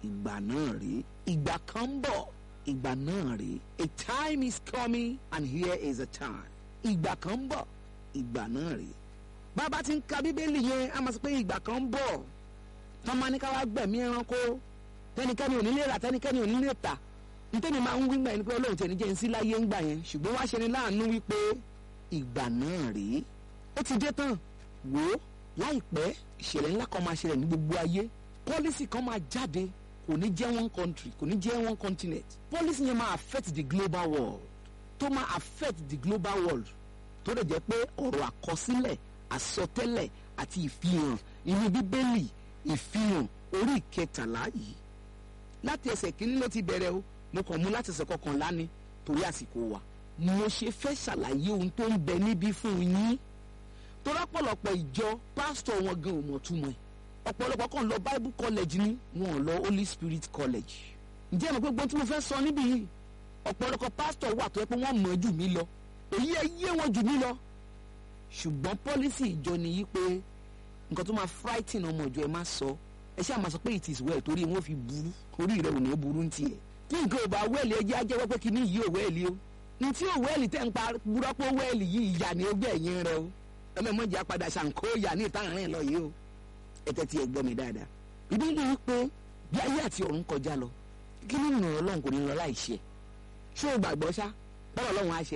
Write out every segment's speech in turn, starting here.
ìgbà náà rèé ìgbà kan ń bọ̀ ìgbà náà rèé a time is coming and here is a time ìgbà kan ń bọ̀ ìgbà náà rèé bàbá ti ń ka bíbélì yẹn a máa sọ pé ìgbà kan ń bọ̀ tọ́ máa ní ká wá gbẹ̀mí ẹranko tẹnikẹ́ni ò ní lè rà tẹnikẹ́ni ò ní lè tà ntẹ́mi máa ń wí gbà yẹn pé ọlọ́run tẹ̀ ní jẹ́ ń sí láyé ń gbà yẹn ṣùgbọ́n wá ṣe ni láàánú wípé ìgbà náà rèé ó ti dé tán wò ó láìpẹ́ ìṣẹ̀lẹ̀ ńlá kan máa ṣẹlẹ̀ ní gbogbo ayé pọ́lísì kan máa jáde kò ní jẹ́ one country kò ní jẹ́ one continent pọ́lísì yẹn máa affect the global world tó máa affect the global world tó lè jẹ́ pé ọ̀rọ̀ àkọsílẹ̀ àsọtẹ́lẹ̀ àti ìfihàn inú bíbélì ìfihàn orí ìkẹtàlá yìí láti ẹsẹ̀ kínní ló ti bẹ̀rẹ̀ o mo kàn mú láti ẹsẹ̀ kọkànlá ni torí àsìkò wa mo ṣe fẹ́ ṣàlàyé ohun tó ń bẹ níbí fún yín torí ọ̀pọ̀lọpọ̀ ìjọ pásítọ̀ wọn gan ò mọ̀ túmọ̀ ẹ̀ ọ̀pọ̀lọpọ̀ kan lọ bible college ni wọn ò lọ holy spirit college ǹjẹ́ ìmọ̀ pé gbọ́n tí mo fẹ́ sọ níbí yìí ọ̀pọ̀lọpọ̀ pásítọ̀ wà tó yẹ pé wọ́n mọ̀ jù mí lọ èyí ẹ yé wọn jù mí lọ ṣùgbọ́n pọ́lísì ìjọ nìyí pé nǹkan tó máa frighten ọmọ ìjọ ẹ má sọ ẹ ṣáà máa sọ pé it is well torí wọn fi burú orí rẹ ò ní burú ń tiẹ̀ tí nǹkan ò bá wẹ́ẹ̀lì ẹjẹ́ ajẹ́wọ́ pé kíní yìí ò wẹ́ẹ̀lì o ní tí ò wẹ́ẹ̀lì tẹ́ ń pa burọ́pọ̀ wẹ́ẹ̀lì yìí ìyá ni ó gbé ẹ̀yìn rẹ o ẹlẹ́mọ̀jì apàdà ṣàǹkó ìyá ní ìtàn rìn lọ yìí o ẹ tẹ́tí ẹ gbọ́ mi dáadáa ìdí ni wípé bí ayé àti ọ̀run kọjá lọ kí ni ìrìn ọlọ́run kò ní lọ láì ṣe ṣé o gbàgbọ́ ṣá bọ́lá ọlọ́run á ṣe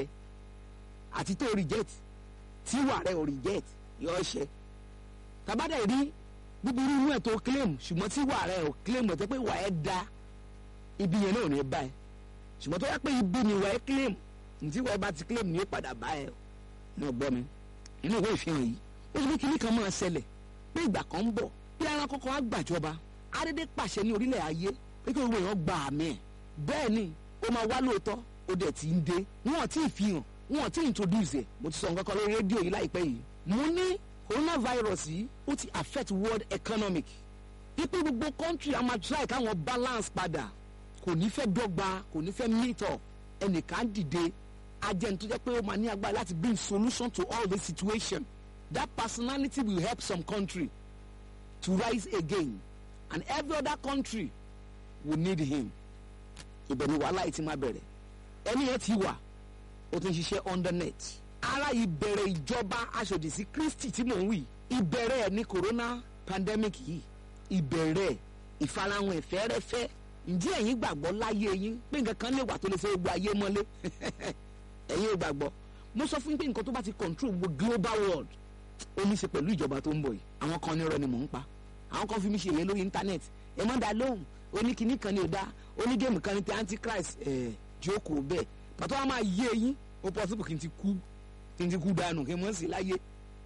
àti tó reject tí wà rẹ ò reject yọ ṣe tàbádà rí búburú inú ẹ̀ tó claim ṣùgbọ́n tí wà rẹ ò claim ẹ̀ tẹ́ pé wà ẹ́ da ibi yẹn náà ò ní bá ẹ ṣùgbọ́n tó yẹ pé ibi ni wà ẹ́ claim ntí wà ẹ́ bá ti claim ni ó padà bá ẹ náà gbọ́ mi inú ìwé ìfihàn yìí ó ti ní kíní kan máa ṣẹlẹ̀ pé ìgbà kan ń bọ̀ bí ara kọ́kọ́ á gbàjọba adédé pàṣẹ ní orílẹ̀ ayé pé kí gbogbo èèyàn gba àmì ẹ̀ bẹ́ẹ̀ ni ó máa wá lóòótọ́ ó dẹ̀ ti ń dé wọn ò tí ì fihàn wọn ò tí ì introduce ẹ̀ mo ti sọ nǹkan kan lórí rédíò yìí láìpẹ́ yìí mo ní coronavirus yìí ó ti affect world economic pípé gbogbo country a máa try káwọn balance padà kò ní fẹ́ dọ́gba kò ní fẹ́ meet up ẹnìkan dìde agent tó jẹ́ pé ó máa ní agbára láti bring solution to all this situation that personality will help some country to rise again and every other country will need him ibẹ̀ ni wàhálà yìí ti máa bẹ̀rẹ̀ ẹni yẹn ti wà ó ti ń ṣiṣẹ́ under net ara ìbẹ̀rẹ̀ ìjọba aṣòdì sí Kristi tí mò ń wí ìbẹ̀rẹ̀ ẹ̀ ní corona pandemic yìí ìbẹ̀rẹ̀ ìfarahàn ẹ̀fẹ́rẹ́fẹ́ ǹjẹ́ ẹ̀yin gbàgbọ́ láyé yín pé nǹkan kan lè wà tó lè ṣe gbogbo ayé mọ́lé ẹ̀yin ò gbàgbọ́ mo sọ fún yín pé nǹkan tó bá ti control gbogbo global world ó ní í ṣe pẹ̀lú ìjọba tó ń bọ̀ yìí àwọn kan nírọ̀ ni mò ń pa àwọn kan fi mi ṣe èyí lórí internet ẹ má dá lóhùn oníkìíní kan ní ò dá onígéèmù kan ní ti antichrist ẹ̀ jókòó bẹ́ẹ̀ pàtó wọn máa yé eyín ó possible kí n ti kú kí n ti kú dànù kí n mọ̀ sí láyé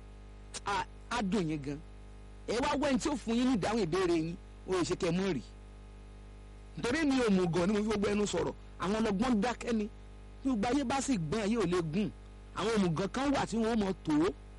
á dùn yín gan ẹ wá wẹ́n tí ó fún yín ní ìdáhùn ìbéèrè yín ó yẹ ṣe kẹ́ mọ́ rì nítorí mi ò mú gan ni mo fi gbogbo ẹnu sọ̀rọ̀ àwọn ọlọ́gbọ́n dákẹ́ ni bí gbogbo ayé bá sì gbọ́n ayé ò lè gùn àwọn òmùgàn kan wà tí wọ́n mọ̀ tó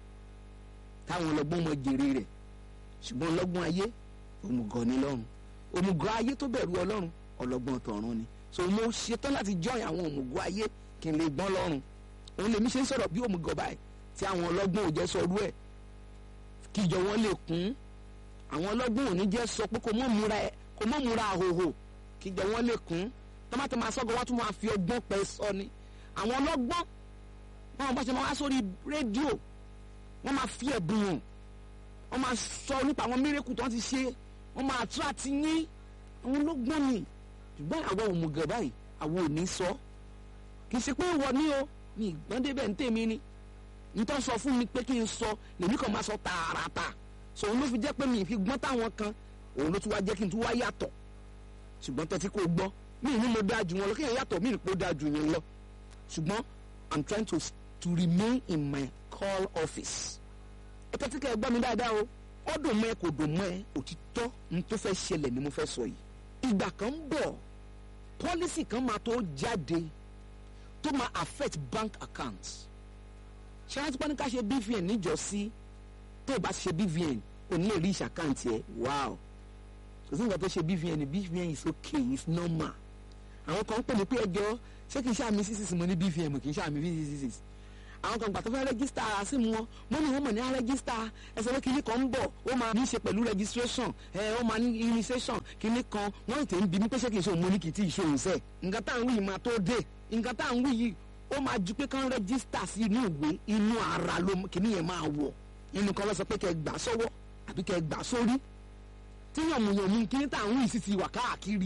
táwọn ọlọ́gbọ́n mọ̀ jèrè rẹ̀ ṣùgbọ́n ọlọ́gbọ́n ayé òmùgọ̀ ni lọ́run òmùgọ̀ ayé tó bẹ̀rù ọlọ́run ọlọ́gbọ́n tọ̀run ni so mo ṣetán láti join àwọn òmùgọ̀ ayé kí n lè gbọ́n lọ́run òun lèmi ṣe ń sọ̀rọ̀ bí òmùgọ̀ báyìí tí àwọn ọlọ́gbọ́n ò jẹ́ sọrú ẹ̀ kíjọ wọn lè kún àwọn ọlọ́gbọ́n ò ní jẹ́ sọ pé kò mọ̀ múra ẹ̀ kò mọ̀ múra àhòhò kíjọ wọn lè kún tọ́mátì máa sọ́gọ́ wá tún máa fi ọgbọ́n pẹ́ sọ ni àwọn ọlọ́gbọ́n wọn bá ṣe máa wá sórí rédíò wọ́n máa fi ẹ̀bùn hàn wọ́n máa sọ nípa àwọn mírèkù tó ń ti ṣe wọ́n máa tún àti yín àwọn ọlọ́gbọ́n ni ṣùgbọ́n àwọn òmùgọ̀ báyìí àwọn ò ní sọ kì í ṣe pé ìwọ ni o ní ìgbọ́n débẹ̀ ń tèmi ni nítorí sọ fún mi pé kí n sọ lèmi kan máa sọ tààràtà sọ òun ló fi jẹ́ pé mi ì fi gbọ́n táwọn kan òun ló tún wá jẹ́ kí n tún wá yàtọ̀ ṣùgbọ́n tẹ́tí kò gbọ́ mi ì ní mo dáa jù wọn lọ kí n yàtọ̀ mi ì ní kó dáa jù yẹn lọ ṣùgbọ́n i'm trying to to remain in my call office ẹ tẹ́tí kẹ́ ẹ gbọ́ mi dáadáa o ó dùn mọ́ ẹ kò dùn mọ́ ẹ òtítọ́ n tó fẹ́ ṣẹlẹ̀ ni mo fẹ́ sọ yìí ìgbà kan ń bọ̀ pọ́lísì kan máa tó jáde tó máa affect bank accounts ṣé wọ́n ti pọ́n ní ká ṣe BVN níjọ́sí tó o bá ṣe BVN o ní lè rí ìṣàkáǹtì ẹ wow kò sí nǹkan tó ṣe BVN BVN is okay it's normal àwọn kan ń pè ní pé ẹjọ́ ṣé kì í ṣe àmì sísìsì mo ní BVN kì í ṣe àmì sísìsì àwọn kan gbà tó fẹ́ rẹ́gísítà síìmù wọn mọ́mí wọn mọ̀ ní rẹ́gísítà ẹsẹ̀ pé kinní kan ń bọ̀ ó máa ní í ṣe pẹ̀lú registration ẹ ó máa ní initiation kinní kan wọ́n ti ń bi mí pé ṣé kì í ṣe òun mo ní kì í tí ì ṣe òun sẹ́ẹ̀ nǹkan tá à ń wí yìí máa tó dé nǹkan tá à ń wí yìí ó máa ju pé kán rẹ́gísítà sí inú ìwé inú ara ló kinní yẹn máa wọ̀ nínú kan lọ sọ pé kẹ́ gbà sọ́wọ́ àbí kẹ́ gbà sórí tí yànmùyànmù kinní tá à ń wí sì ti wà káàkiri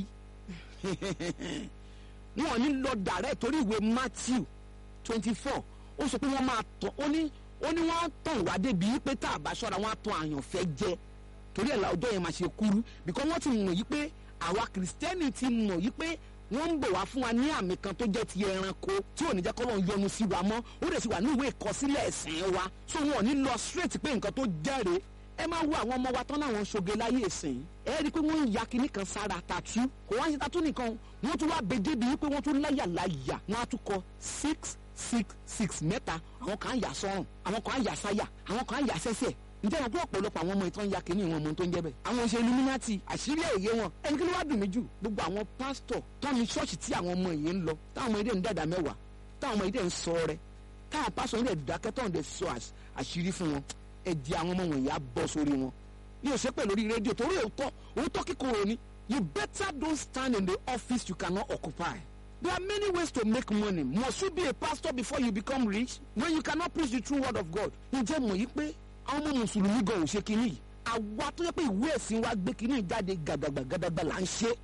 wọn ò ní lọ dàrẹ́ torí ìwé Matthew twenty four ó sọ pé wọ́n máa tọ̀ ó ní ó ní wọ́n á tàn wá débi pé tá a bá ṣọ́ra wọ́n á tàn àyànfẹ́ jẹ torí ẹ̀ la ọjọ́ yẹn máa ṣe kúrú because wọ́n ti mọ̀ yí pé àwa kìrìsìtẹ́nì ti mọ̀ yí pé wọ́n ń bọ̀ wá fún wa ní àmì kan tó jẹ́ ti ẹranko tí ò ní jẹ́ kọ́lọ́ yọ́nú sí wa mọ́ ó dẹ̀ sì wà ní ìwé ìkọsílẹ̀ ẹ̀sìn wa so wọn ò ní lọ straight pé nǹkan tó jẹ́rìí ẹ máa wo àwọn ọmọ wa tán láwọn ṣoge láyé ìsìn ẹ rí i pé wọ́n ń ya kinní kan sára tatu kò wá ń ṣe tatu nìkan wọ́n tún wá bèdè bíi pé wọ́n tún láyà láyà wọ́n á tún kọ six six six mẹ́ta àwọn kan á yà sọ́rùn àwọn kan á yà sáyà àwọn kan á yà sẹ́sẹ̀ ǹjẹ́ wọn pé ọ̀pọ̀lọpọ̀ àwọn ọmọ ìtàn ya kinní wọn ọmọ tó ń jẹ́ bẹ́ẹ̀ àwọn ṣe illuminati àṣírí èyí wọn ẹni kí ló wá dùn mí jù gbogbo àwọn pásítọ̀ tọ́ni ṣọ́ọ̀ṣì tí àwọn ọmọ yìí ń lọ táwọn ọmọ yìí dẹ̀ ń dàdà mẹ́wàá táwọn ọmọ yìí dẹ̀ ń sọ rẹ táwọn pásítọ̀ yìí dẹ̀ dákẹ́ tọ́ni dẹ̀ sọ àṣírí fún wọn ẹ di àwọn ọmọ wọ̀nyí á bọ́ sórí wọn ní o ṣe pé lórí rédíò torí òótọ́ òótọ́ kíkorò ni you better don't stand in the office you cannot occupy. There are many ways to make money. Must you be a pastor before you become rich when you cannot preach the true word of God? Ǹjẹ́ mọ̀ yí pé àwọn ọmọ mùsùlùmí gan ò ṣe kínní yìí? Àwa tó yẹ pé ìwé ẹ̀sìn wa gbé kínní jáde gàdàgbà gàdàgbà là ń ṣe.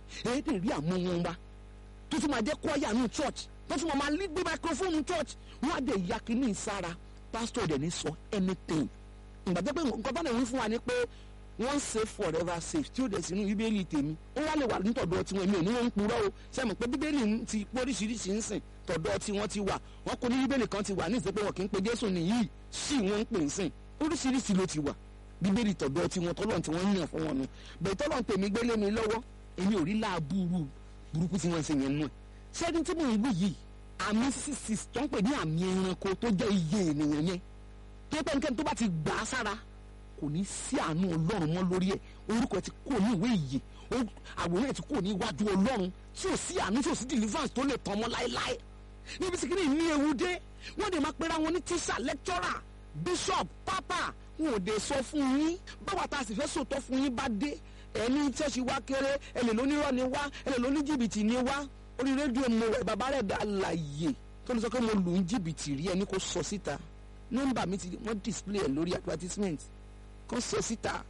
Èdè rí àwọn wọn wa. Tó tún máa jẹ́ kwaya ní church. Tó tún máa lé gbé microphone church. Wọ́n á dẹ̀ ya kínní sára. Pastor dẹ̀ ní sọ anything ìgbà tó pé nǹkan tó lè wí fún wa ni pé wọ́n save forever safe tí ó dẹ̀ sínú bíbélì tèmi ó wá lè wà ní tọ̀dọ̀ tiwọn èmi ò ní wọ́n ń purọ́ o sẹ́mi pé bíbélì ti póríṣiríṣi ń sìn tọ̀dọ̀ tiwọn ti wà wọ́n kó ní bíbélì kan ti wà ní ìsìn pé wọn kì í pe Jésù nìyí sí wọ́n ń pè ń sìn oríṣiríṣi ló ti wà bíbélì tọ̀dọ̀ tiwọn tọ́lọ̀ tí wọ́n yàn fún wọn nu bẹ́ẹ̀ tọ́lọ̀ tèmi gbélé mi lọ́wọ́ èmi ò rí láàbùrù burúkú tí wọ́n ń ṣe yẹn nù ẹ̀ ṣẹ́ni tí mò ń wí yìí àmì sísì tó ń pè ní àmì ẹranko tó jẹ́ iye ènìyàn yẹn tó pẹ́ nǹkan tó bá ti gbà á sára kò ní sí àánú ọlọ́run mọ́ lórí ẹ̀ orúkọ ẹ̀ ti kó ní ìwé ìyè àwòrán ẹ̀ ti kó ní iwájú ọlọ́run tí ò sí àánú tí ò sí deliverance tó lè tán mọ́ láéláé níbi tí kìíní ní ewu dé wọ́n dẹ̀ máa pera wọn ní tíṣà lecturer bishop papa wọn ò dé sọ fún yín báwa tá a sì fẹ́ sòtọ́ fún yín bá dé ẹni ṣẹ́ẹ̀ṣì wá kéré ẹlẹ́ lónírọ́ ni wá ẹlẹ́ lóní jìbìtì ni wá orí rédíò mo rẹ̀ bàbá rẹ̀ dá láàyè tó lè sọ pé mo lù ń jìbìtì rí ẹni kò sọ síta nọ́mbà mi ti wọ́n display ẹ̀ lórí advertisement kan sọ síta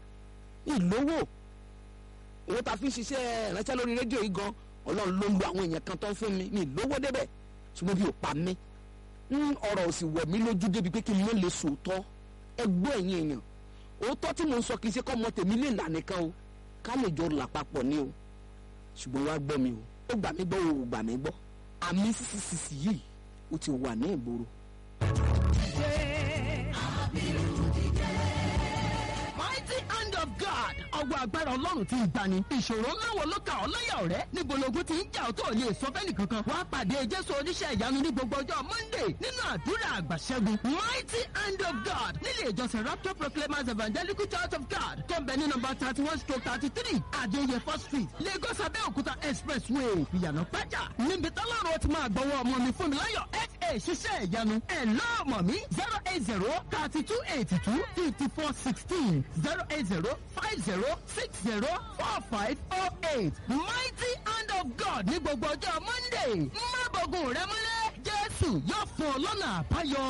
ìlówó owó ta fi ń ṣiṣẹ́ ìránṣẹ́ lórí rédíò yìí gan ọlọ́run ló ń lo àwọn èèyàn kan tó ń fún mi ní ìlówó débẹ̀ ṣùgbọ́n bí ò pa mí ọ̀rọ̀ ò sì wọ̀ mí lójú débi pé kí n mọ̀ lè sòótọ́ ẹgbẹ́ ẹ̀yìn èèyàn òótọ́ tí mò ń sọ kì í ṣe kọ́ ọmọ tèmi lè là nìkan o ká lè jọ là papọ̀ ni o ṣùgbọ́n wá gbọ́ mi o ó gbà mí gbọ́ o ò gbà mí gbọ́ àmì sísìsì yìí ó ti wà ní ìgboro mighty hand of God. ọwọ́ agbára ọlọ́run ti ń gbani. ìṣòro ńlá wo ló ka ọ́ láyà ọ̀rẹ́? níbo logun ti ń jà ọ́ tó ò lè sọ fẹ́ni kankan. wàá pàdé jésù oníṣẹ́ ìyanu ní gbogbo ọjọ́ monday nínú àdúrà àgbàṣẹ́gun. mighty hand of God nílé ìjọsìn rapture proclaimers evangelical church of God tó ń bẹ ní nọ́mbà thirty one stroke thirty three adéyẹfọ́ street lagos abẹ́òkúta expressway ìyànà pẹ́jà níbi tọ́lọ́run ti máa gbọ́wọ́ ọmọ mi fún mi láyọ̀ fa ṣiṣẹ́ ìyanu ẹ̀ lọ́ọ̀mọ̀ mi zero eight zero thirty two eighty two fifty four sixteen zero eight zero five zero six zero four five oh eight mighty hand of God ní gbogbo ọjọ́ monday má bọ̀gùn rẹ múlẹ̀ jésù yóò fún ọ lọ́nà àbáyọ.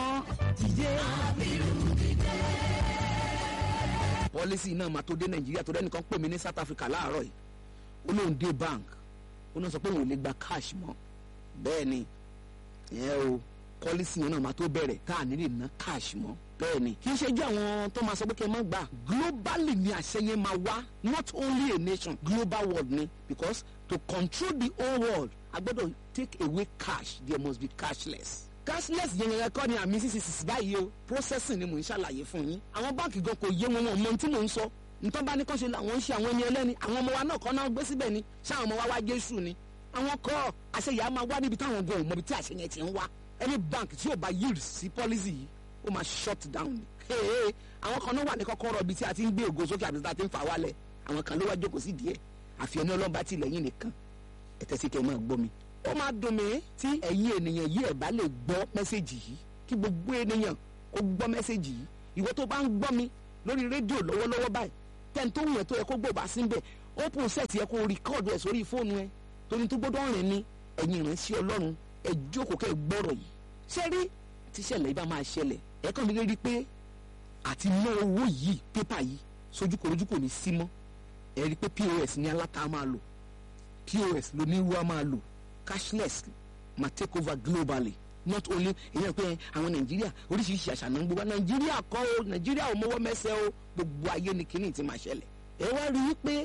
pọ́lísì náà máa tó dé nàìjíríà tó dẹ́nìkan pè mí ní south africa láàárọ̀ yìí ó lóun dé bank ó náà sọ pé òun ò lè gba cash mọ́ bẹ́ẹ̀ ni ẹ o pọ́lísì yẹn náà máa tó bẹ̀rẹ̀ tá à ní lè ná cash mọ́ bẹ́ẹ̀ ni kì í ṣe jẹ́ àwọn tó máa sọ pé kí ẹ má gbà globally ni àṣẹ yẹn máa wá not only a nation global world ni because to control the whole world a gbọ́dọ̀ take away cash there must be cashless cashless yẹn yẹn kọ́ ni àmì sísìsì báyìí o processing ni mò ń ṣàlàyé fún yín àwọn báńkì gan kò yé wọn wọn mọ ohun tí mò ń sọ nǹkan bá ní kán ṣe làwọn ń ṣe àwọn ẹni ẹlẹ́ni àwọn ọmọ wa náà kọ́ náà gbé síbẹ̀ ni ṣáà ọmọ wa wá jésù ni àwọn kọ́ àṣeyà máa wá níbi táwọn gan ò mọ ibi tí àṣẹ yẹn ti ń wá any bank tí ò bá yield sí policy yìí ó máa shut down ni Hey, àwọn kan náà wà ní kọ́kọ́rọ́ ibi tí a ti ń gbé ògo sókè àbí tí a ti ń fà wálẹ̀ àwọn kan ló wá jókòó sí díẹ̀ àfi ẹni ọlọ́ba ti lẹ́yìn nìkan ẹ̀tẹ́ sí kẹ́ ẹ máa gbọ́ mi. ó máa dùn mí tí ẹ̀yin ènìyàn yìí ẹ̀ bá lè gbọ́ mẹ́sẹ̀gì yìí kí gbogbo ènìyàn kó gbọ́ mẹ́sẹ̀gì yìí ìwọ tó bá ń gbọ́ mi lórí rédíò lọ́wọ́lọ́wọ́ báyìí tẹ́ni tó wùyẹn tó yẹ kó gbọ́ bá sí bẹ́ẹ̀ open set yẹ kó rìkọ́ọ̀dù ẹ̀ sórí fóònù ẹ torí tó gbọ́dọ̀ rìn ní ẹ̀yìn ìránṣẹ́ ọlọ́run ẹ jókòó kẹ́ ẹ gbọ́rọ̀ yìí ṣé rí tíṣẹ̀lẹ̀ ibà máa ṣẹlẹ̀ ẹ kàn mí rí pé àti ná owó yìí pépà yìí sójúkòrójú kò ní sí mọ́ ẹ rí pé pos ní aláta máa lò pos lóníwá máa lò cashless máa take over globally not only ìyẹn pé àwọn nàìjíríà oríṣiríṣi àṣà náà ń gbé wá nàìjíríà kọ́ o nàìjíríà ò mọ́wọ́ mẹ́sẹ̀ o gbogbo ayé ni kíní ti máa ṣẹlẹ̀ ẹ wá rí i pé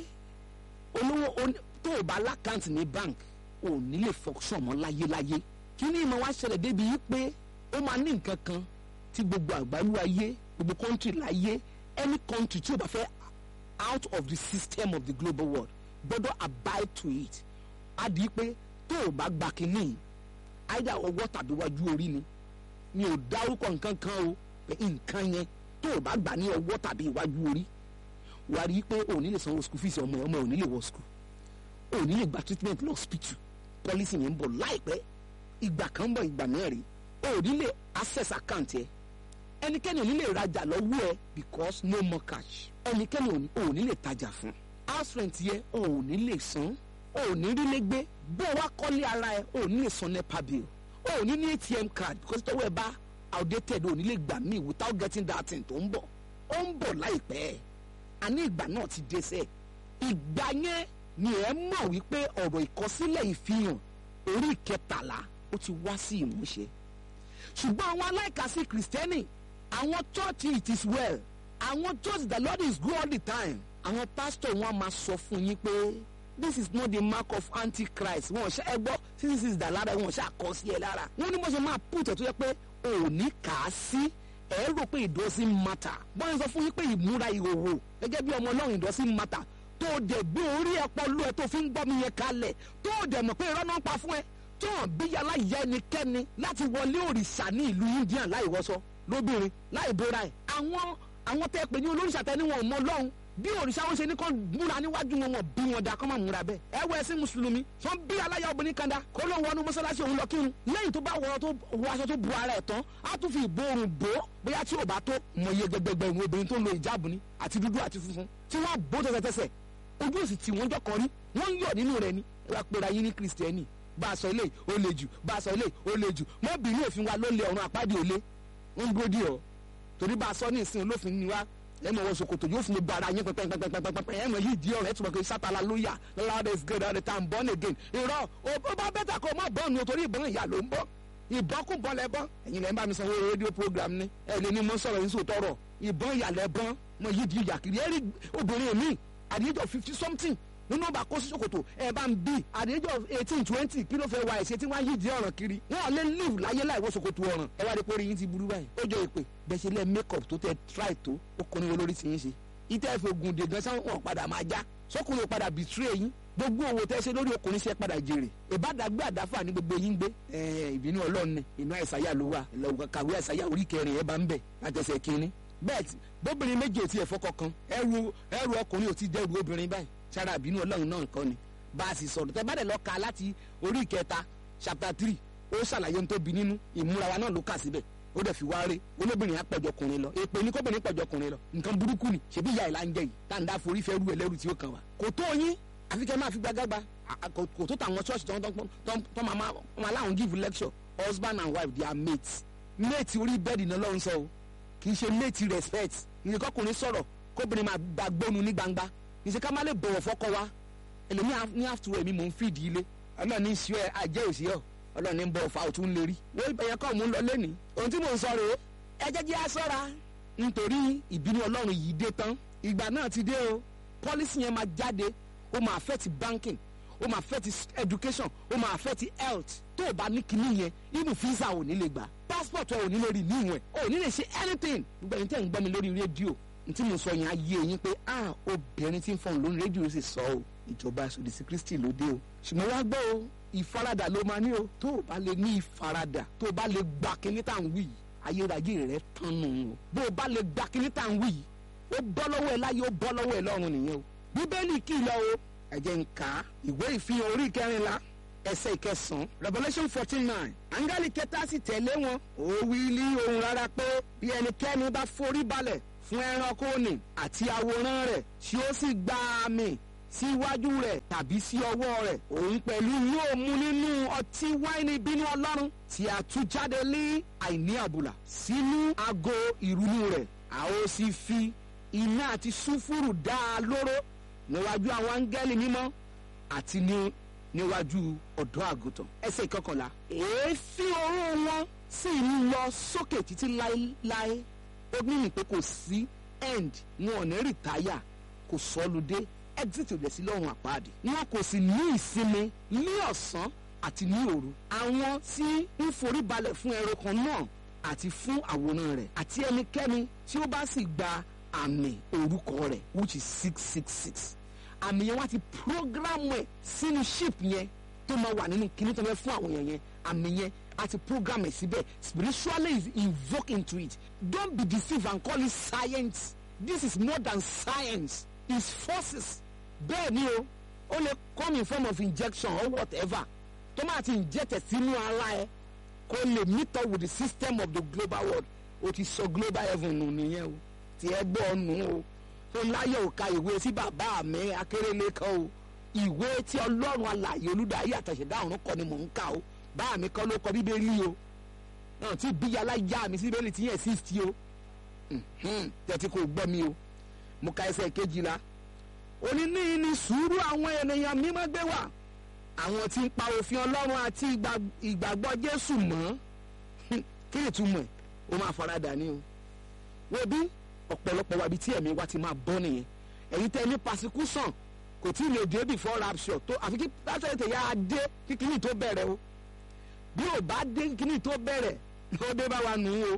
olówó tó o bá lákàntì ní bank ò ní lè function mọ́ láyéláyé kíní ìmọ̀ wá ṣẹlẹ̀ débi yìí pé ó máa ní nǹkan kan tí gbogbo àgbálú ayé gbogbo country láyé any country tí o bá fẹ́ out of the system of the global world gbọ́dọ̀ abide to it á di pé tó o bá gba kínní either ọwọ́ tàbí wájú orí ni mi ò dárúkọ nǹkan kan o pé nǹkan yẹn tó o bá gbà ní ọwọ́ tàbí iwájú orí wà á rí i pé o ò ní lè sanwó school fees ọmọ ọmọ ò ní lè wọ school o ò ní lè gba treatment lọ hospital policy yẹn ń bọ̀ láìpẹ́ ìgbà kan ń bọ̀ ìgbà náà rí o ò ní lè access account yẹn ẹnikẹ́ni ò ní lè rajà lọ́wọ́ ẹ because no more cash ẹnikẹ́ni ò ní lè tajà fún house rent yẹ o ò ní lè san o ò ní rí lé gbé bó o wá kọ́lé ara ẹ o ò ní lè san nepa bill o ò ní ní atm card because tọ́wọ́ ẹ bá outdated o ò ní lè gbà mí without getting that thing tó ń bọ̀ ó ń bọ̀ láìpẹ́ àní ìgbà náà ti dé sẹ́ ìgbà yẹn ni ẹ mọ̀ wípé ọ̀rọ̀ ìkọsílẹ̀ ìfihàn orí ìkẹtàlá ó ti wá sí ìmúṣẹ ṣùgbọ́n àwọn aláìkàsí kìrìsìtẹ́nì àwọn church it is well àwọn church the lord is good all the time àwọn pastor wọn máa sọ fún yín pé this is not the mark of antichrist wọn ṣe ẹ gbọ́ this is the lára wọn ṣe àkọsí ẹ lára wọn ní bó ṣe máa put ẹ̀ tó yẹ pé òní kà á sí ẹ rò pé it doesn't matter bọ́n sọ fún yín pé ìmúra ìhòòhò gẹ́gẹ́ bí ọmọ ọlọ́run it doesn't matter tó o dẹ̀ gbé orí ẹ̀pọ̀ lú ẹ tó fi ń gbọ́ mi yẹn kalẹ̀ tó o dẹ̀ mọ̀ pé irọ́ náà ń pa fún ẹ tó hàn bí yàrá ìyá ẹnikẹ́ni láti wọlé òrìṣà ní ìlú indian láì wọṣọ lóbìnrin láì bóra ẹ̀ àwọn àwọn tẹ́ pè ní olóríṣà tẹ́ ní wọn ò mọ ọlọ́run bí òrìṣà wọn ṣe ní kó múra níwájú wọn wọn bí wọn da kó má múra bẹ́ẹ̀ ẹ wọ ẹsìn mùsùlùmí sọ bí aláya obìnrin kan da kó ló ń wọnú mọ́sálásí òun lọ kírun lẹ́yìn tó bá wọ tó wọ aṣọ tó bu ara ẹ̀ tán á tún fi ìborùn bò ó bóyá tí ò bá tó mọ iye gbẹgbẹgbẹ ìwọ̀n obìnrin tó ń lo ìjáàbù ni àti dúdú àti funfun tí wọ́n bó tẹ̀sẹ̀tẹ̀sẹ̀ ojú òsì tí wọ́n jọkọ̀ rí wọ́n ń yọ̀ nínú rẹ̀ ni ẹ wá pera yín ní kristẹni bá a sọ ilé ó le jù bá a sọ ilé ó le jù mọ́bìnrin òfin wa ló lé ọ̀run àpáàdé òlé wọ́n ń dúró dì ọ́ torí bá a sọ ní ìsìn olófin ni wa ẹ mọ̀ wọ́n sokoto yóò fún mi gbára yín pẹ́pẹ́pẹ́pẹ́pẹ́ ẹ mọ̀ yìí di ọ̀rẹ́ tùmọ̀ kí sátala ló yà lọ́la is good all the time born again irọ́ ó bá bẹ́tà kó o má bọ́ọ̀nù torí ìbọn ìyá ló ń bọ́ ìbọn kún bọ́ lẹ́bọ́n ẹ̀yin lẹ́ ń bá mi sanwó rédíò program ni ẹ lè ní mo sọ̀rọ̀ yín sòtọ́rọ̀ ìbọn ìyá lẹ́bọ́n mọ̀ yìí di ìyà kiri ẹ rí obìnrin mi at the age of fifty something nínú ọba kó sí ṣòkòtò ẹ bá ń bí at the age of eighteen twenty kí ló fẹ́ wá ẹ̀ṣẹ̀ tí wọ́n á yí di ọ̀ràn kiri wọ́n lè live láyé láì wọ ṣòkòtò ọ̀ràn ẹ wá rí pórí yín ti burú báyìí ó jọ ìpè bẹ́ẹ̀ ṣe lẹ́ make up tó tẹ try tó ó kọ́ ní olórí ti yín ṣe ìtẹ́ ẹ̀fẹ̀ ogun dè gan sáwọn wọn padà máa já sọkùnrin padà betray yín gbogbo owó tẹ́ ṣe lórí ọkùnrin ṣe padà jèrè ìbádàgbé àdáfà ní gbogbo yín gbé ìbínú ọlọ́run ni inú àìsàyà ló wà kàwé àìsàyà orí kẹrin ẹ bá ń bẹ̀ látẹsẹ̀ kínní bẹ́ẹ̀ bóbìnrin méjì ò tiẹ̀ fọkọ kan ẹrù ẹrù ọkùnrin ò ti dẹrù obìnrin báyìí sára ìbínú ọlọ́run náà kọ́ ni bá a sì sọ̀rọ̀ tẹ́ bá dẹ̀ lọ ka láti orí ìkẹta chapter three ó ṣàlàyé ohun tó bí nínú ìmúra wa náà ló kà síbẹ̀ ó dẹ̀ fi wá rí olóbìnrin apẹ̀jọkùnrin lọ èpè ní kóbìnrin pẹ̀jọkùnrin lọ nǹkan burúkú ni ṣebí ìyá ìlà ń jẹ yìí tá n dá forí fẹ́ rú ẹlẹ́rù tí ó kàn wá. kò tó yín àfi kẹ́ máa fi gbágágbá kò tó tàwọn ṣọ́ọ̀ṣì tó máa láwọn give lecture husband and wife they are mates mate orí bẹ́ẹ̀dì náà lọ́run sọ o kì í ṣe mate respect ìyẹn kọkùnrin sọ̀rọ̀ kóbìnrin máa gbàgbónu ní gbangba ìṣe ká má lè bọ̀wọ̀ fọ́kọ wa ẹlòmí ní àfùtúrọ̀ èmi mò ń fìdí ilé ọlọ́ọ̀ni ń ṣe àjẹ́ òsì ọ̀ ọlọ́ọ̀ni ń bọ̀ ọ̀fà òtún lè rí wọ́n ìbẹ̀yẹ kọ́ mú lọ lẹ́ni ohun tí mò ń sọ rèé ẹ jẹ́ jẹ́ aṣọ́ra nítorí ìbínú ọlọ́run yìí dé tán ìgbà náà ti dé o pọ́lísì yẹn máa jáde ó máa affect banking ó máa affect education ó máa affect health tó o bá ní kinní yẹn even visa ò ní lè gbà passport ò ní lè rí níwọ̀n ò ní lè ṣe anything gbogbo ẹni tẹ́ ń gbọ́ mi lórí rédíò ntí mo sọ yẹn ayé yín pé ah obìnrin tí ń fọ̀n lórí rédíò sì sọ o ìjọba àṣòdì sí kristi ló dé o ṣùgbọ́n wá gbọ́ o ìfaradà ló máa ní o tó o bá lè ní ìfaradà tó o bá lè gba kíní tá à ń wí yìí ayérayé rẹ tán nù o bó o bá lè gba kíní tá à ń wí yìí ó bọ́ lọ́wọ́ ẹ láyé ó bọ́ lọ́wọ́ ẹ lọ́run nìyẹn o bíbélì kìlọ̀ o ẹ jẹ́ n kà á ìwé ìfihàn orí kẹrìnlá ẹsẹ̀ ìkẹsàn-án revolution fourteen nine áńgẹ́lì kẹta sì tẹ̀lé wọn ó wí ní ohùn rárá pé bí ẹnikẹ́ni bá forí balẹ̀ fún ẹranko nì àti àwòrán rẹ̀ tí ó sì gba àmì síwájú rẹ̀ tàbí sí ọwọ́ rẹ̀ òun pẹ̀lú yóò mu nínú ọtí wáìnì bínú ọlọ́run tí a tú jáde lé àìní àbùlà sínú ago ìrunú rẹ̀ a ó sì fi iná àti sùfúrù dá a lóró níwájú àwọn áńgẹ́lì mímọ́ àti ní níwájú ọ̀dọ́ àgùntàn ẹsẹ̀ ìkọkànlá èéfín oró wọn sì ń lọ sókè títí láéláé ó ní ní pé kò sí end wọn ò ní rìtáyà kò sọlùdé exit ò dẹ̀ sí lọ́rùn àpáàdé wọn kò sì ní ìsinmi ní ọ̀sán àti ní òru àwọn tí ń forí balẹ̀ fún ẹranko náà àti fún àwòrán rẹ̀ àti ẹnikẹ́ni tí ó bá sì gba àmì orúkọ rẹ̀ which is six six six àmì yẹn wá ti programu ẹ̀ sínú ship yẹn tó máa wà nínú kíní tó fẹ́ fún àwọn yẹn yẹn àmì yẹn a ti program ẹ̀ síbẹ̀ spiritually is invoke into it don't be deceived and call it science this is more than science it's forces bẹ́ẹ̀ ni o ó lè come in form of injection or whatever tó máa ti inject ẹ̀ sínú ara ẹ̀ kó lè meet up with the system of the global world o ti sọ global heaven nù nìyẹn o tí ẹ gbọ́ nù o tó láyọ̀ ò ka ìwé sí bàbá mi akérèlé kan o ìwé tí ọlọ́run alààyè olùdarí àtàṣẹ̀dá ọ̀run kọ́ ni mò ń kà o bá mi kọ́ ló kọ bíbélì o náà tí bíyàlá yá mi sí bíbélì tí yẹn sixty o tẹ̀tí kò gbọ́ mi o mo ka ẹsẹ̀ kejìlá oníní ni sùúrù àwọn ènìyàn mímọ́ gbé wà àwọn tí ń pa òfin ọlọ́run àti ìgbàgbọ́ jésù mọ́ kí ni túmọ̀ ẹ̀ ó máa farada ní o wo bí ọ̀pọ̀lọpọ̀ wa ibi tí ẹ̀mí wa ti máa bọ́ nìyẹn ẹ̀yin tẹ́ ní persecution kò tí ì lè dé before rapture tó àfi kí pásítọ̀ tẹ̀ yá dé kí kíní tó bẹ̀rẹ̀ o bí ò bá dé kíní tó bẹ̀rẹ̀ ó dé bá wa nù ú o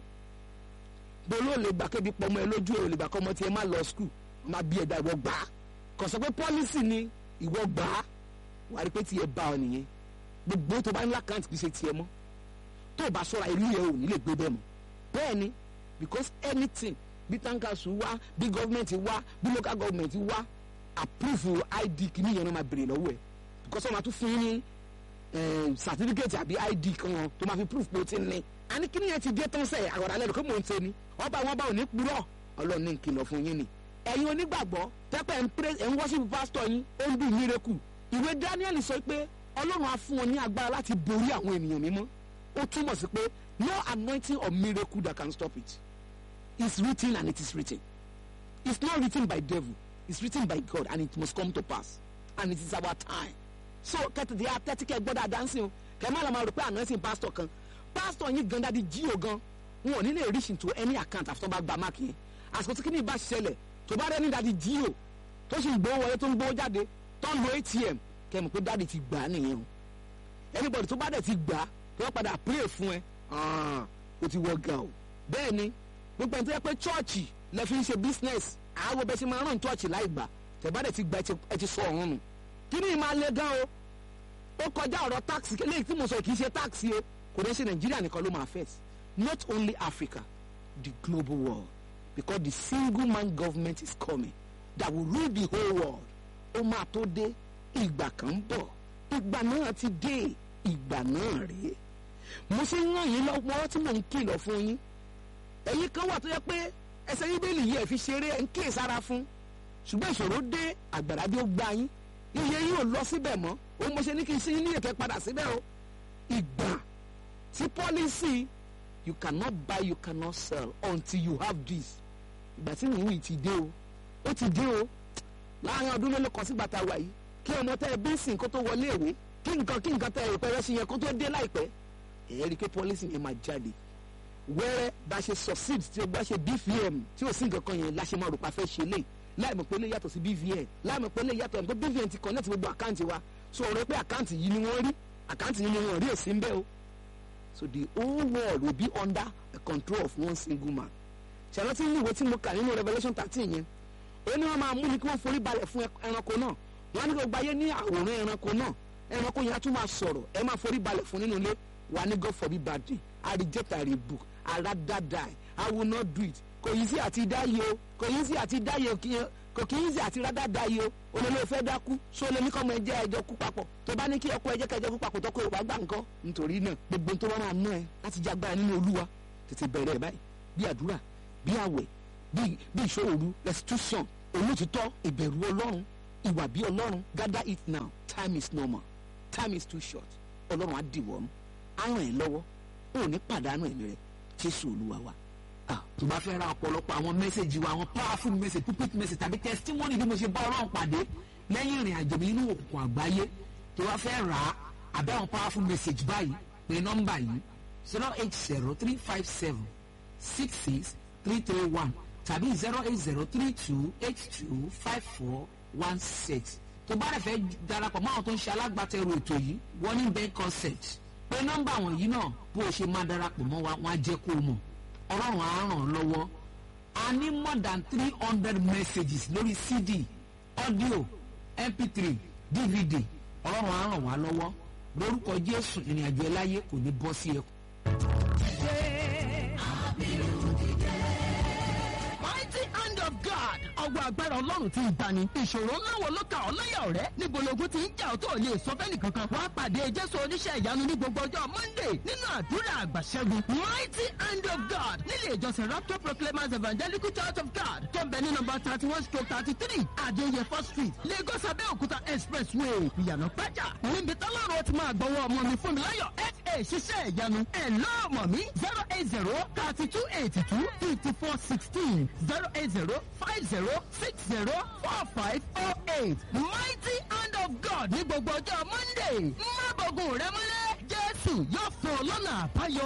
bolo lè gbà kébi pọmọ ẹ lójú ò lè gbà kọ́mọ tiẹ̀ má lọ skul má bí ẹ̀dá ìwọ gbà á kò sọ pé pọ́lísì ni ìwọ gbà á wà á rí pé tiẹ̀ bá ọ nìyẹn gbogbo tó bá ń lákàntì kì í ṣe tiẹ̀ mọ́ tó o bá sọ̀rọ̀ ìlú yẹn ò ní lè gbé bẹ́ẹ̀ mọ́ bẹ́ẹ̀ ni because anything bí tankasu wá bí government wá bí local government wá approve id kìíní yẹn náà máa béèrè lọ́wọ́ ẹ̀ because wọ́n máa tún fún yín ní certificate àbí id kan wọn tó máa fi proof pé o ti ní. àní kìíní yẹn ti dé tán sẹ́yìn àwọ̀dà lẹ́nu kó mò ń ṣe ni ọba wọn bá ò ní purọ́ ọlọ́run ní kìlọ̀ fún yín ni. ẹ̀yin onígbàgbọ́ tẹ́pẹ́ ń pray ẹ̀ ń worship pastor yín ó ń dùn miracle ìwé Daniel sọ pé ọlọ́run á fún wọn ní agbára láti borí àwọn ènìyàn mímọ́ ó túmọ̀ sí pé no anointing or miracle that can stop it it's written and it is written it's not written by devil it's written by God and it must come to pass and it is our time so kẹtìtì atẹ́tíkẹ́ gbọ́dọ̀ àdánsìn o kẹ́mọ́ àlọ́ máa rò pé anointing pastor kan pastor yín gan dadi jíò gan wọn ò ní lè reach into any account after bá gba máàkì yẹn àsìkò tí kìíní bá ṣẹlẹ̀ tó bá rẹ́ ní dadi jíò tó sì ń gbowó wọlé tó ń gbowó jáde tó ń lo ATM kẹ́mọ̀ pé dadi ti gbà á nìyẹn o anybody tó bá dẹ̀ ti gbà á tó bá padà pray fún ẹ o ti wọ ga o bẹ́ẹ̀ ni gbogbo ẹni tó yẹ pé chọ́ọ̀chì lẹ fi ń ṣe business àwọn bẹ́ẹ̀ ṣe máa ràn chọ́ọ̀chì láì gbà tẹ̀bádẹ̀ ti gba ẹ ti sọ ọ̀run nù kí ni ìmáa lé gan o ó kọjá ọ̀rọ̀ táàkì eléyìí tí mo sọ kì í ṣe táàkì o kò dẹ́ ṣe nàìjíríà nìkan ló máa first not only africa the global world because the single man government is coming that will rule the whole world ó máa tó dé ìgbà kan ń bọ̀ ìgbà náà ti dé ìgbà náà rèé mo ṣe ń ràn yín lọ́wọ́ tí mò ń kìlọ̀ fún yín ẹ̀yin kan wà tó yẹ pé ẹsẹ̀ bíbélì yìí ẹ̀ fi ṣeré ẹ̀ ń kíyè sára fún ṣùgbọ́n ìṣòro dé àgbàrá bí ó gbá yín iye yìí ò lọ síbẹ̀ mọ́ ó mo ṣe ní kí n ṣe ní èkẹ́ padà síbẹ̀ o ìgbà tí pọ́lísì you cannot buy you cannot sell until you have this ìgbà tí nìyí yìí ti dé o ó ti dé o láàrin ọdún mélòó kan sígbà tá a wà yìí kí ọmọ tẹ ẹ bí sìn kó tó wọlé ìwé kí nǹkan kí nǹkan tẹ ẹ pẹrẹ sí yẹn kó tó dé láìpẹ́ ẹ̀yẹ́ rí i pé pọ́lísì yẹn máa jáde wẹ́rẹ́ bá ṣe succeed tí o bá ṣe bvm tí o sì nǹkan kan yẹn láṣẹ máa rò pa fẹ́ ṣe lé láì mọ̀ pé lè yàtọ̀ sí bvn láì mọ̀ pé lè yàtọ̀ nípa bvn ti connect gbogbo àkáǹtì wa so ọ̀rọ̀ pé àkáǹtì yìí ni wọ́n rí àkáǹtì yìí ni wọ́n rí èsì ń bẹ́ o so the whole world will be under the control of one single man ṣàlọ́tí ní ìwé tí mo kà nínú revelation thirteen yẹn ó ní wọ́n máa mú ni kí wọ́n forí balẹ̀ fún ẹranko náà wọ́n á ní kí wọ́n gbáyé ní àwòrán ẹranko náà ẹranko yẹn á tún máa sọ̀rọ̀ ẹ máa forí balẹ̀ fún nínú ilé wà ní God forbid bad day I reject I rebuke I rather die I will not do it kò yí sí àti dáyé o kò yí sí àti dáyé o kí- kò kí yí sí àti rádá dáyé o olólo fẹ́ dákú so lè ní kọ́ ọmọ ẹjẹ́ ẹjọ́ kú papọ̀ tó bá ní kí ọkọ ẹjẹ́ kẹjọ kú papọ̀ tọkọ ìwà gbà nǹkan nítorí náà gbogbo tó bá máa ná ẹ láti jágbára nínú olúwa tètè bẹ̀rẹ̀ ẹ̀ báyìí bí àdúrà bí àwẹ̀ bí bí ìṣòro restitution olótìtọ́ ìbẹ̀rù ọlọ́run ìwà bí ọlọ́run gather it now time is normal time is too short ọlọ́run á dìwọ́ ọ́n á ràn ẹ́ lọ́wọ́ ó ní pàdánù ẹ̀mí rẹ̀ jésù olúwa wa. Ah, tó bá fẹ́ ra ọ̀pọ̀lọpọ̀ àwọn mẹ́sẹ̀gì wa àwọn powerful message pulpit message tàbí testimony bí mo ṣe bá ọlọ́run pàdé lẹ́yìn ìrìn àjò mi nínú òkùnkùn àgbáyé tó bá fẹ́ rà á àbẹ́ àwọn powerful message báyìí pé nọ́mbà yìí zero eight zero three five seven six six three three one tàbí zero eight zero three two eight two five four one six tó bá rẹ̀ fẹ́ darapọ̀ mọ́ àwọn tó ń ṣe alágbàtẹrù ètò yìí warning bank concept pé nọ́mbà wọ̀nyí náà bó o ṣe máa darapọ̀ mọ́ wa wọ́n á jẹ́ kó o mọ̀ ọlọ́run á ràn ọ́ lọ́wọ́ a ní more than three hundred messages lórí cd audio mp3 dvd ọlọ́run á ràn wá lọ́wọ́ lórúkọ jésù ìrìnàjò ẹ láyé kò ní bọ́ sí ẹkún. mighty hand of God. ọwọ́ agbára ọlọ́run ti ń gbani. ìṣòro ńlá wo ló ka ọ́ láyà ọ̀rẹ́? níbo logun ti ń jà ọ́ tó lè sọ fẹ́ni kankan. wàá pàdé jésù oníṣẹ́ ìyanu ní gbogbo ọjọ́ monday nínú àdúrà àgbàṣẹ́gun. mighty hand of God nílé ìjọsìn rapture proclaimers evangelical church of God tó ń bẹ ní nọmba thirty one stroke thirty three adéyẹfọ́ street lagos abẹ́òkúta expressway ìyànà pẹ́jà. níbi tọ́lọ́run ti máa gbọ́wọ́ ọmọ mi fún mi láyọ̀ fa ṣiṣẹ́ ìyanu ẹ̀ lọ́ọ̀mọ̀ mi zero eight zero thirty two eighty two fifty four sixteen zero eight zero five zero six zero four five oh eight mighty hand of God ní gbogbo ọjọ́ monday má bọ̀gùn rẹ mọ́lẹ̀ jésù yóò fún ọ lọ́nà àbáyọ.